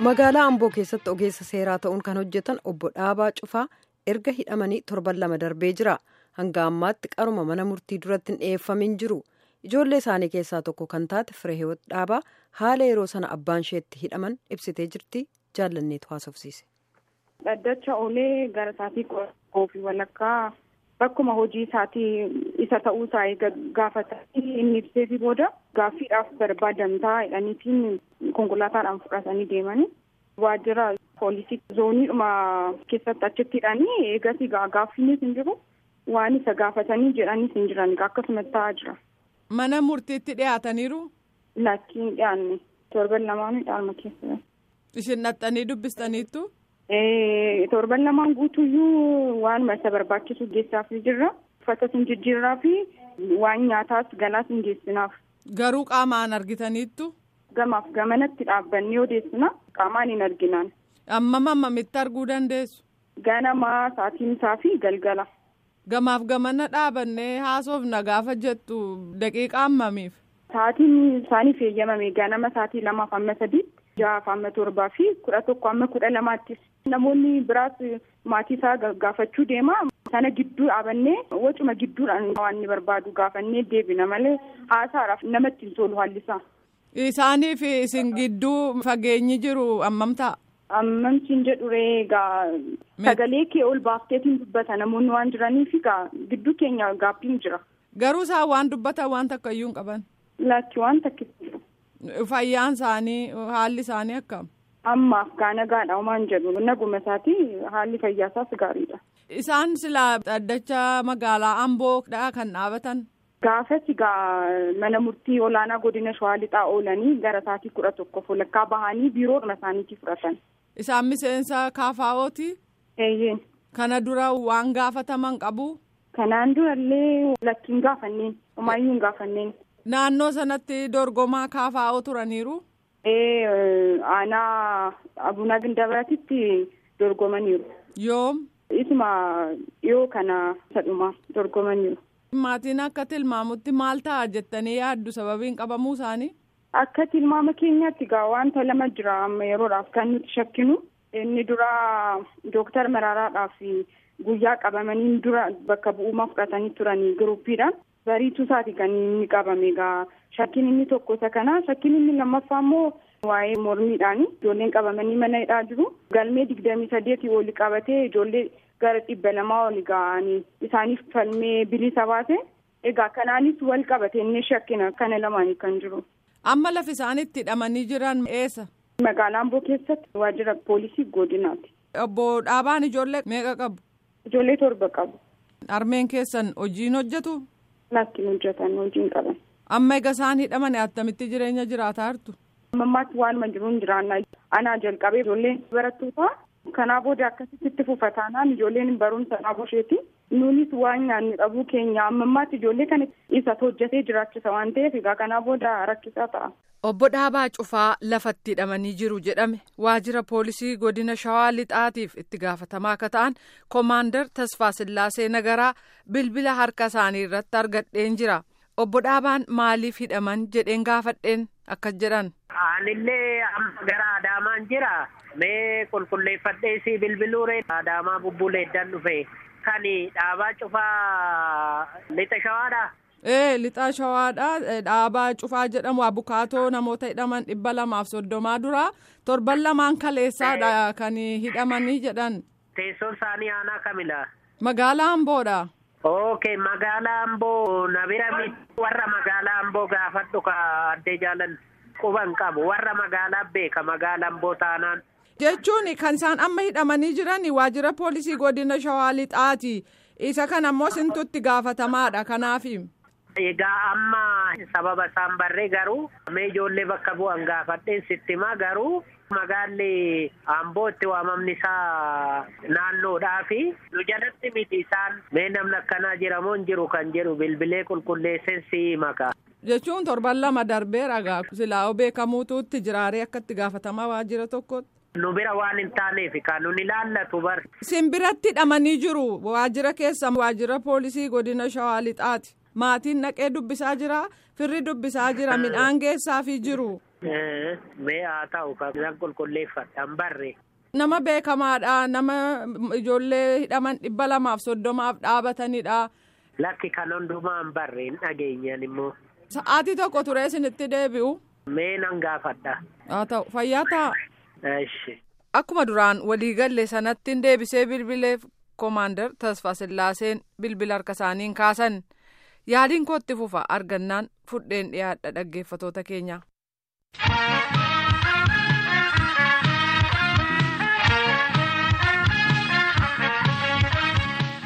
magaalaa amboo keessatti ogeessa seeraa ta'uun kan hojjetan obbo dhaabaa cufaa erga hidhamanii torban lama darbee jira hanga ammaatti qaruma mana murtii duratti hin dhiyeeffamin jiru ijoollee isaanii keessaa tokko kan taate fireehiwoot dhaabaa haala yeroo sana abbaan isheetti hidhaman ibsitee jirti jaallanneetu haasofsiise. dhaddacha oolee gara isaatii qophii walakkaa bakkuma hojii isaatii isa ta'uu isaa gaafatanii inni ibseefi booda gaaffiidhaaf barbaadamtaa jedhaniitiin konkolaataadhaan fudhatanii deemanii waajjira poolisii zooniidhuma keessatti achitti hidhanii eegasii gaaffiinis hin jiru waan isa gaafatanii jedhanis hin jiran akkasumatti ta'aa jira. Mana murtiitti dhiyaataniiru. Lakkiin dhiyaanne torban lamaanii dhaalma keessa. Isin dhaxxanii dubbistaniittu. torban lamaan guutuyyuu waanuma isa barbaachisu geessaaf jirra uffatas hin jijjiirraa fi waan nyaataas galaas hin geessinaaf. Garuu qaamaan argitaniittu. Gamaaf gamanatti dhaabbannee odeessina qaamaan hin arginaan. Amma mammamitti arguu dandeessu. Ganamaa sa'aatiin isaa fi galgala. Gamaaf gamana dhaabannee haasofna gaafa jettu daqiiqa ammamiif. Sa'aatiin isaaniif eeyyamame ganama sa'aatii lamaaf amma sadiitti. jahaaf amma torbaa fi kudha tokko amma kudha lamaattis namoonni biraas maatii isaa gaafachuu deema sana gidduu dhaabannee wacuma gidduudhaan waan inni barbaadu gaafannee deebina malee haasaadhaaf namatti hin tolu haallisaa. Isaaniif isin gidduu fageenyi jiru ammam ta'a? Ammamtiin jedhu egaa sagalee kee ol baafteetiin dubbata namoonni waan jiraniif egaa gidduu keenya gaaffiin jira. Garuu isaan waan dubbatan waan takka iyyuu hin qaban. Laakki waan takka jiru. Fayyaan isaanii haalli isaanii akkam? Ammaaf gaa nagaadha homaan jedhu naguma isaati haalli fayyaasaas gaariidha. Isaan silaa dhaddacha magaalaa Amboodha kan dhaabatan. Gaafas gaa mana murtii olaanaa godina Shawaa Lixaa oolanii gara sa'aatii kudha tokko walakkaa bahanii biiroodhuma isaaniitii fudhatan. Isaan miseensa kaafaa'ooti? Eeyyeen. Kana dura waan gaafataman qabu? Kanaan durallee lakkiin gaafanneen homaayyuu hin gaafanneen. Naannoo sanatti dorgomaa kaafaa'oo turaniiru? Ee aanaa abunaa gindabiratitti dorgomaniiru. Yoom? Isuma dhiyoo kana sadhuma dorgomaniiru. Maatiin akka tilmaamutti maal ta'a jettanii yaaddu sababiin qabamuu isaanii? Akka tilmaama keenyaatti gaa wanta lama jira amma yeroodhaaf kan nuti shakkinu inni dura dooktar Maraaraadhaaf guyyaa qabamanii dura bakka bu'uuma fudhatanii turanii giruppiidhaan. bariituu isaati kan inni qabame egaa shakkiin inni tokko isa kana shakkiin inni lammaffaa immoo waa'ee mormiidhaani ijoolleen qabamanii mana hidhaa jiru galmee digdamii sadeetii oli qabatee ijoollee gara dhibba lamaa oli ga'anii isaaniif falmee bilisa baase egaa kanaanis wal qabate inni shakkina kana lamaanii kan jiru. amma lafi isaan itti hidhamanii jiran eessa. magaalaa amboo keessatti waajjira poolisii godinaati. obbo dhaabaan ijoollee meeqa qabu. ijoollee torba qabu. harmeen keessan hojiin hojjetu. Lakkiin hojjetan hojiin qaban. Amma egaa isaan hidhaman attamitti jireenya jiraataa jirtu? Ammaatti waanuma jiruun jiraannaa. Anaa jalqabee ijoolleen barattoota kanaa booda akkasitti itti fufataanaan ijoolleen barumsa dhaabuu isheeti. Nuunis waan nyaannu dhabuu keenya ammammaatti ijoollee kana isa hojjetee jiraachisa waan ta'eef egaa kanaa booda rakkisaa ta'a. Obbo Dhaabaa Cufaa lafatti hidhamanii jiru jedhame waajjira poolisii godina Shawaa Lixaatiif itti gaafatamaa akka ta'an Koomaandar Tasfaa Sillaasee Nagaraa bilbila harka isaanii irratti argadheen jira. Obbo Dhaabaan maaliif hidhaman jedheen gaafadheen akkas jedhan. Anillee amma gara Adaamaan jira. Mee qulqulleeffadhee si bilbiluure Adaamaa bubbuleedhaan dhufe. Kan dhaabaa cufaa lixa shawaadha. Ee lixaa shawaadha dhaabaa cufaa jedhamu abukaatoo namoota hidhaman dhibba lamaaf soddomaa dura torban lamaan kaleessaadha kan hidhamanii jedhan. Teessoon isaanii aanaa kamila. Magaalaa Amboodha. Okay magaalaa Amboo na bira warra magaalaa Amboo gaafadhu ka addee jaalan quban qabu warra magaalaa beeka magaalaa Amboo taanaan. Jechuun kan isaan amma hidhamanii jiran waajjira poolisii godina Shawaa Lixaati. Isa kana ammoo sintutti gaafatamaadha kanaafi. Egaa amma sababa isaan barree garuu mee ijoollee bakka bu'an gaafadheen sitti himaa garuu magaalli Amboo itti waamamni isaa naannoodhaa fi nu jalatti miti isaan mee namni akkanaa jiramoo hin jiru kan jedhu bilbilee qulqulleesseen si maka. Jechuun torban lama darbeera gaa silaa beekamuutuutti jiraaree akka itti gaafatamaa waajjira tokkotti. Nu bira waan hin taaneef kan nun ilaallatu bar. Sin biratti hidhamanii jiru waajjira keessa waajjira poolisii godina Shawaa Lixaati. Maatiin naqee dubbisaa jira firri dubbisaa jira midhaan geessaafii jiru Mee haa ta'u kan qulqulleeffadhaan barre. Nama beekamaadha. Nama ijoollee hidhaman dhibba lamaaf soddomaaf dhaabatanidha. Lakki kan hundumaa hin barre hin dhageenyan immoo. Sa'aatii tokko ture isinitti deebi'u. Mee nan gaafadha. Haa ta'u fayyaa ta'a. Eshi. Akkuma duraan waliigalle sanatti deebisee bilbileef koomaandar Tasfaa Sillaaseen bilbila harka isaaniin kaasan. Yaaliin kootti fufa argannaan fudheen dhiyaadha dhaggeeffatoota keenya.